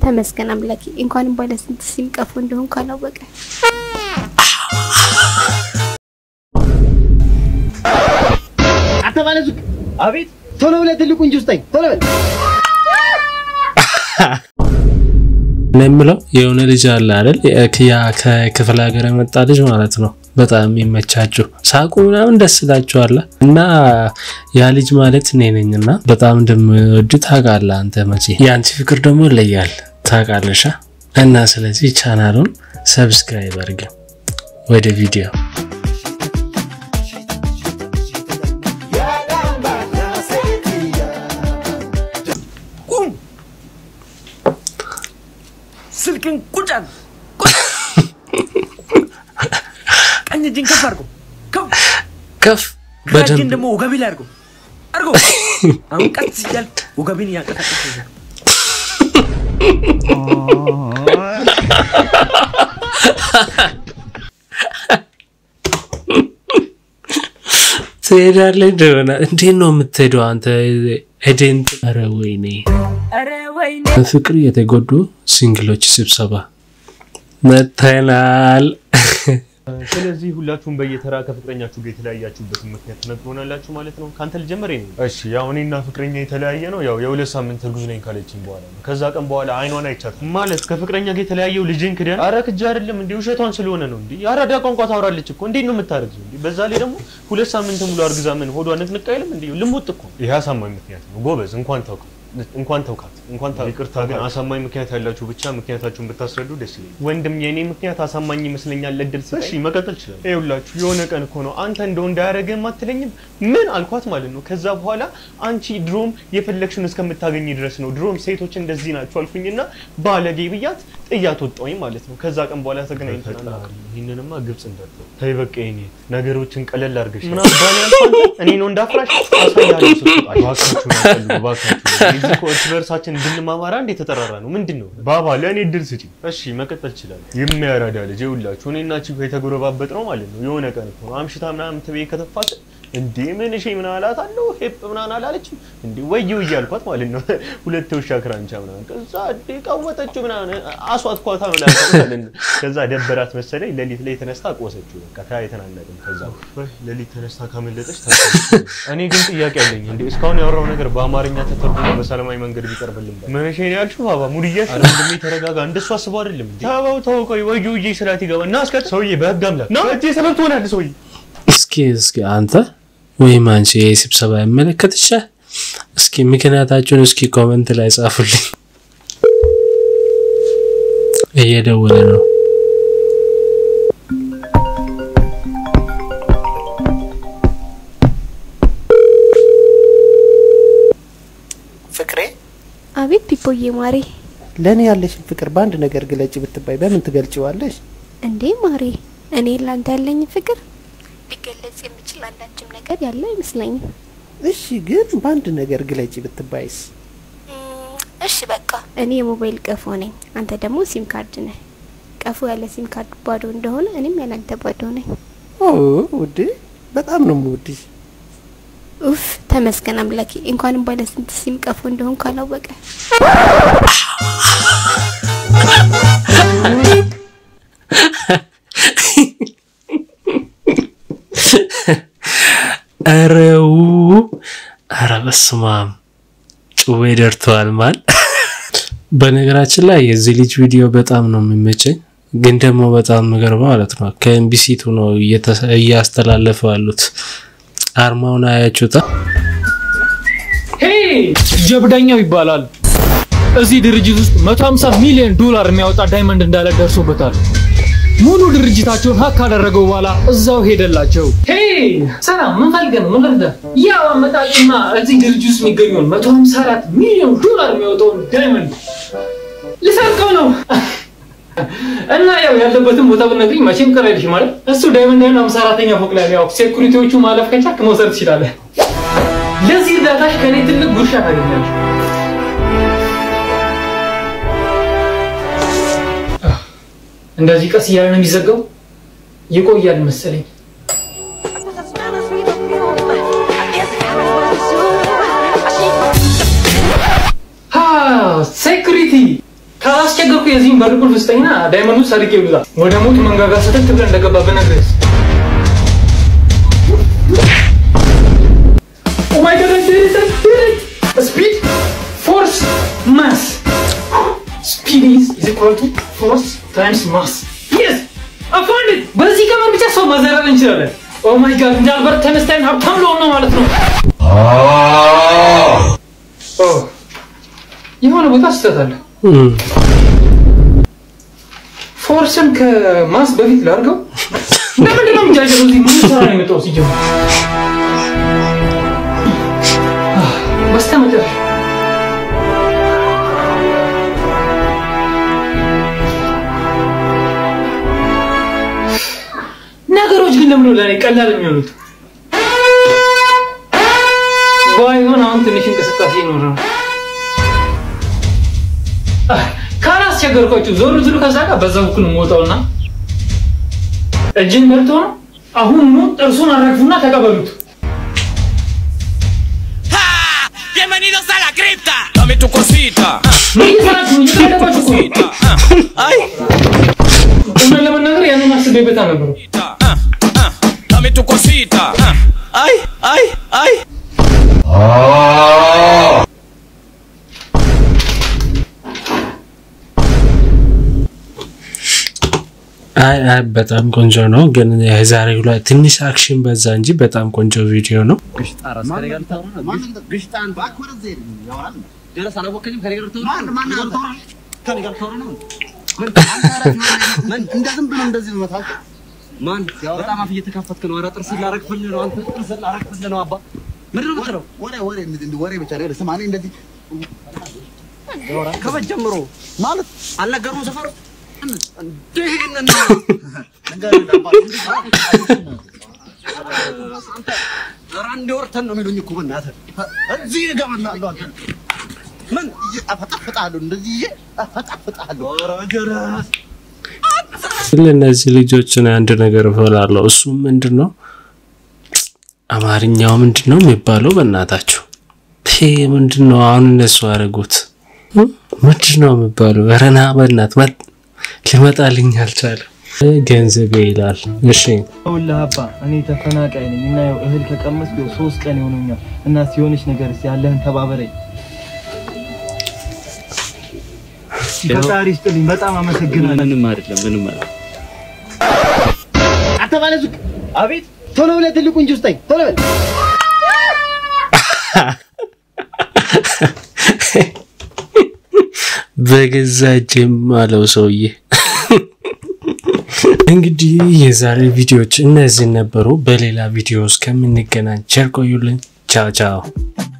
ተመስገን አምላኬ። እንኳንም ባለ ስንት ሲም ቀፎ እንደሆን ካላወቀ አንተ ባለ ሱቅ አቤት፣ ቶሎ ብለህ ትልቁን ጁስ ጠኝ፣ ቶሎ በል። እኔ የምለው የሆነ ልጅ አለ አይደል? ያ ከክፍለ ሀገር የመጣ ልጅ ማለት ነው። በጣም የሚመቻችሁ ሳቁ ምናምን ደስ ይላችኋል። እና ያ ልጅ ማለት እኔ ነኝ እና በጣም እንደምወድ ታውቃለህ አንተ መቼ። የአንቺ ፍቅር ደግሞ ይለያል ታውቃለሻ። እና ስለዚህ ቻናሉን ሰብስክራይብ አድርገ ወደ ቪዲዮ ስልክን ቁጭ አድርግ። ቀኝ እጅን ከፍ አድርጎ ከፍ ከፍ ግራ እጅን በደንብ ደግሞ ወገቢ ላይ አድርጎ አድርጎ አሁን ቀስ እያልክ ወገቢን እያንቀሳቀስ ይዘህ ትሄዳለህ እንደሆነ እንዴት ነው የምትሄደው አንተ ኤጀንት? ኧረ ወይኔ ኧረ ወይኔ በፍቅር የተጎዱ ሲንግሎች ስብሰባ መተናል። ስለዚህ ሁላችሁም በየተራ ከፍቅረኛችሁ ጋር የተለያያችሁበትን ምክንያት ትነግሩናላችሁ ማለት ነው። ከአንተ ልጀምር ነው። እሺ ያው እኔና ፍቅረኛ የተለያየ ነው ያው የሁለት ሳምንት እርጉዝ ነኝ ካለችኝ በኋላ ነው። ከዛ ቀን በኋላ አይኗን አይቻትም ማለት ከፍቅረኛ ጋር የተለያየው ልጅን ክደን አረ ክጃ አይደለም እንዴ ውሸቷን ስለሆነ ነው እንዴ የአራዳ ቋንቋ ታወራለች እኮ እንዴት ነው የምታረግዘው እንዴ? በዛ ላይ ደግሞ ሁለት ሳምንት ሙሉ አርግዛ ምን ሆዷ ንቅንቅ አይልም እንዴ? ልሙጥ እኮ ይሄ አሳማኝ ምክንያት ነው። ጎበዝ እንኳን ታውቅ እንኳን ተውካት እንኳን ታ ይቅርታ ግን አሳማኝ ምክንያት ያላችሁ ብቻ ምክንያታችሁን ብታስረዱ ደስ ይለኛል። ወንድም የኔ ምክንያት አሳማኝ ይመስለኛል። ለድል እሺ መቀጠል ይችላል። ይኸውላችሁ የሆነ ቀን እኮ ነው አንተ እንደው እንዳያደርግህም አትለኝም ምን አልኳት ማለት ነው። ከዛ በኋላ አንቺ ድሮም የፈለግሽውን እስከምታገኝ ድረስ ነው ድሮም ሴቶች እንደዚህ ናቸው አልኩኝና ባለጌ ብያት ጥያት ወጣሁኝ ማለት ነው። ከዛ ቀን በኋላ ተገናኝተናል። ይህንንማ ግብጽ እንዳትል ተይ በቃ የኔ ነገሮችን ቀለል አድርገሽ ምን አባል ያልኳት እኔ ነው እንዳፍራሽ አሳያለሁ። ስጡ እባካችሁ ነው እባካችሁ እዚህ እኮ እርስ በእርሳችን እንድንማማራ እንዴ የተጠራራ ነው ምንድን ነው ባባ ለእኔ እድል ስጪ እሺ መቀጠል ይችላል የሚያራዳ ልጅ ይኸውላችሁ እኔና ቺኮ የተጎረባበጥ ነው ማለት ነው የሆነ ቀን እኮ ነው አምሽታ ምናምን ትቤ ከተፋት እንዴ ምን እሺ ምን አላት አለው ሄፕ ምናምን አላለችም እንዴ ወየው እያልኳት ማለት ነው ሁለት ውሻ ክራንቻ ምናምን ከዛ እንዴ ቀወጠችው ምናምን አሷት ኳታ ምናምን ማለት ነው ከዛ ደበራት መሰለኝ ሌሊት ላይ ተነስታ ቆሰችው በቃ ተያይተናነቅም ከዛ ሌሊት ተነስታ ካመለጠች ታውቃለች እኔ ግን ጥያቄ አለኝ እንዴ እስካሁን ያወራው ነገር በአማርኛ ተተርጉሞ በሰላማዊ መንገድ ቢቀርብልን ባይ ምን እሺ ነው ያልሽው ባባ ሙድያሽ ወንድሜ ተረጋጋ እንደሱ አስበው አይደለም እንዴ ተባው ተወቀይ ወዩ ይዤ ስላት ይገባ እና እስከ ሰውዬ በህግ አምላክ ና እጄ ሰበብ ትሆናለህ ሰውዬ እስኪ እስኪ አንተ ወይም አንቺ ይህ ስብሰባ ይመለከትሻል? እስኪ ምክንያታችሁን እስኪ ኮመንት ላይ ጻፉልኝ። እየደወለ ነው። ፍቅሬ አቤት ፒፖዬ ማሬ። ለእኔ ያለሽን ፍቅር በአንድ ነገር ግለጭ ብትባይ በምን ትገልጪዋለሽ? እንዴ ማሬ፣ እኔ ላንተ ያለኝ ፍቅር ሊገለጽ የሚችል አንዳችም ነገር ያለ አይመስለኝም። እሺ ግን በአንድ ነገር ግለጪ ብትባይስ? እሺ በቃ እኔ የሞባይል ቀፎ ነኝ፣ አንተ ደግሞ ሲም ካርድ ነህ። ቀፎ ያለ ሲም ካርድ ባዶ እንደሆነ እኔም ያላንተ ባዶ ነኝ። ኦ ውዴ በጣም ነው የምወድሽ። ኡፍ ተመስገን አምላኬ። እንኳንም ባለ ስንት ሲም ቀፎ እንደሆን ካላወቀ አረው አረ በስመ አብ ጭዌ ደርተዋል ማል። በነገራችን ላይ የዚህ ልጅ ቪዲዮ በጣም ነው የሚመቸኝ፣ ግን ደግሞ በጣም የሚገርመው ማለት ነው ከኤምቢሲቱ ነው እየተሰ- እያስተላለፉ ያሉት። አርማውን አያችሁታ? ሄይ ጀብደኛው ይባላል። እዚህ ድርጅት ውስጥ 150 ሚሊዮን ዶላር የሚያወጣ ዳይመንድ እንዳለ ደርሶበታል። ሙሉ ድርጅታቸውን ሀክ ካደረገው በኋላ እዛው ሄደላቸው። ሄይ ሰላም፣ ምን ፈልገህ ነው? ምን ልርዳህ? ያው አመጣጭና እዚህ ድርጅት ውስጥ የሚገኘውን 154 ሚሊዮን ዶላር የሚያወጣውን ዳይመንድ ልሰርቀው ነው እና ያው ያለበትን ቦታ ብትነግሪኝ መቼም ቅር አይልሽም ማለት እሱ ዳይመንድ ያለው 54ኛ ፎቅ ላይ ነው። ያው ሴኩሪቲዎቹ ማለፍ ከቻልክ መውሰድ ትችላለህ። ለዚህ እርዳታሽ ከኔ ትልቅ ጉርሻ ታገኛለሽ። እንደዚህ ቀስ እያለ ነው የሚዘጋው። ይቆያል መሰለኝ። ሴኩሪቲ ካልቻልኩ የዚህም በር ቁልፍ ስጠኝና ዳይመንዱ ሰርቄ ይብዛ ወደ ሞት መንጋጋ ስትል ብለህ እንደገባ ብነግርህስ? Oh my god, I did it! I did it! Speed, force, mass. Speed is, is equal to force times mass. Yes! I found it! በዚህ ቀመር ብቻ ሰው ማዘረር እንችላለን። ኦ ማይ ጋድ እንደ አልበርት ተነስታይን ሀብታም ልሆን ነው ማለት ነው። ኦ፣ የሆነ ቦታ ስህተት አለ። እም፣ ፎርስን ከማስ በፊት ላድርገው። ለምንድን ነው የምጃጀለው? እዚህ ምን ስራ ነው የመጣው ሲጀምር? በስተመጨረሻ ነገሮች ግን ለምን ነው ለእኔ ቀላል የሚሆኑት? ባይሆን አሁን ትንሽ እንቅስቃሴ ይኖራል። ካላስቸገርኳችሁ ዞር ዝሉ ከዛ ጋር በዛ በኩል የምወጣውና እጅን በልቶ ነው። አሁኑኑ ጥርሱን አራግፉና ተቀበሉት። Bienvenidos a la cripta. Dame tu cosita. ምን እየሰራችሁ ነው? እየተደባችሁ እኮ ነው። Ah, Ay, እውነት ለመናገር ያንን አስቤበት አልነበረም። ah, ah. Dame tu cosita. Ah, Ay, ay, ay. አይ አይ በጣም ቆንጆ ነው፣ ግን የዛሬው ላይ ትንሽ አክሽን በዛ እንጂ በጣም ቆንጆ ቪዲዮ ነው። ማን በጣም አፍ እየተካፈትክ ነው። ኧረ ጥርስህን ላረግፍልህ ነው። አንተ ጥርስህን ላረግፍልህ ነው። አባ ምንድን ነው የምትለው? ወሬ ወሬ ወሬ ብቻ ነው። ስማ እኔ እንደዚህ ከበድ ጀምሮ ማለት አልነገሩም ሰፈሩ እንደ ይሄንን ነው ንገረኝ አባ። ኧረ አንዴ ወርተን ነው የሚሉኝ እኮ በእናትህ እዚህ እገባልሃለሁ አንተ ምን አፈጣፍጣለሁ እንደዚህ ይዤ አፈጣፍጣለሁ። ኧረ ጀረስ ለእነዚህ ልጆችን አንድ ነገር እፈላለሁ። እሱ ምንድን ነው አማርኛው ምንድን ነው የሚባለው? በእናታችሁ ይሄ ምንድን ነው አሁን እነሱ አደረጉት እ? ምንድን ነው የሚባለው? ረና በእናት መጥ ሊመጣልኝ አልቻለም። ገንዘቤ ይላል። እሺ ይኸውልህ አባ እኔ ተፈናቃይ ነኝ እና ያው እህል ከቀመስኩ ያው ሶስት ቀን ይሆነኛል እና ሲሆንሽ ነገር እስኪ ያለህን ተባበረኝ። ፈጣሪ ይስጥልኝ። በጣም አመሰግናለሁ። ምንም አይደለም፣ ምንም አይደለም። አንተ ባለ ሱቅ አቤት፣ ቶሎ ብለህ ትልቁን ጁስ ስጠኝ፣ ቶሎ በል። በገዛ እጄም አለው ሰውዬ። እንግዲህ የዛሬ ቪዲዮዎች እነዚህ ነበሩ። በሌላ ቪዲዮ እስከምንገናኝ ቸር ቆዩልኝ። ቻው ቻው።